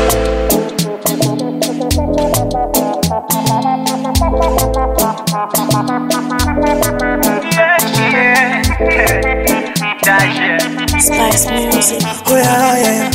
Spice Music. Oh yeah, yeah,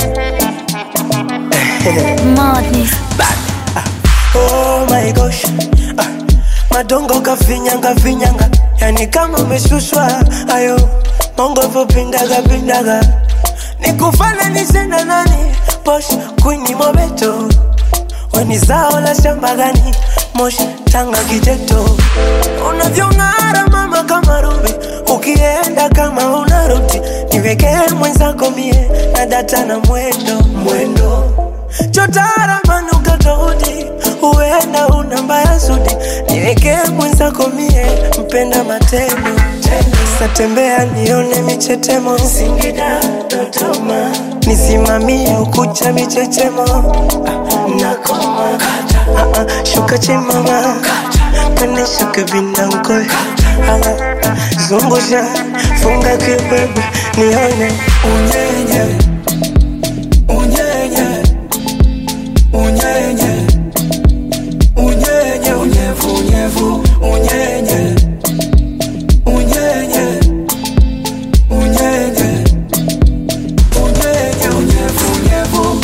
yeah. Madness. Oh my gosh. Ah, madongo kafinyanga finyanga, yani kama umeshushwa ayo mongo vopindaga pindaga, nikufananishe na nani? Posh Queen Mobeto, weni zao la shamba gani? Moshi Tanga Kiteto, unavyong'ara mama kama rubi, ukienda kama unarudi, niwekee mwenzako mie na data na mwendo mwendo chotara manuka tofauti, huenda una mbaya sudi, niwekee mwenzako mie mpenda matendo satembea nione michetemo Singida Dodoma, nisimamie ukucha michechemo Ah, nakoma Ah, ah, shuka chimama pande shuka vindankoe zungusha funga kibebe nione unyenye unyenye unyenye unyenye unyevu unyevu unyenye unyenye unyenye unyenye unyevu unyevu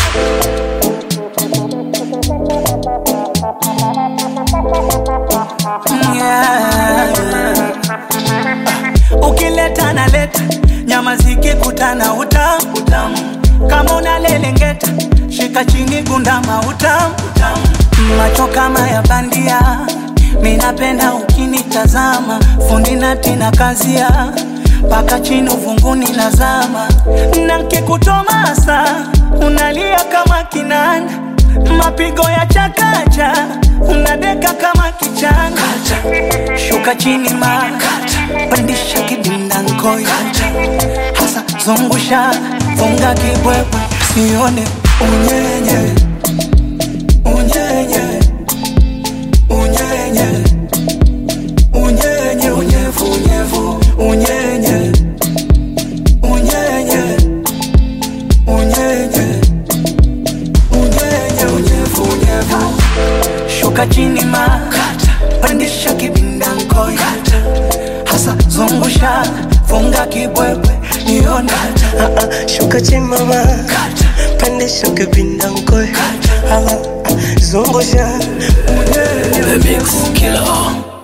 ukileta na leta nyama zikikutana utamu utamu kama unalelengeta shika chini gundama utamu utamu macho kama ya bandia minapenda ukinitazama fundi natina kazia mpaka chini uvunguni nazama na nkikutomasa unalia kama kinanda mapigo ya chakacha unadeka kama kichanga shuka chini ma pandisha kidinda nkoyo hasa zungusha funga kibwebwe sione unyenye unyenye unyenye unyenye unyevu unyevu unyenye unyenye unyenye unyenye unyevu unyevu shuka chini ma pandisha kibinda nkoyo hasa zungusha funga kibwebwe nione Ah, ah, shuka chimama pande shuka vindankoe zungusha unyenye The Mix Killer.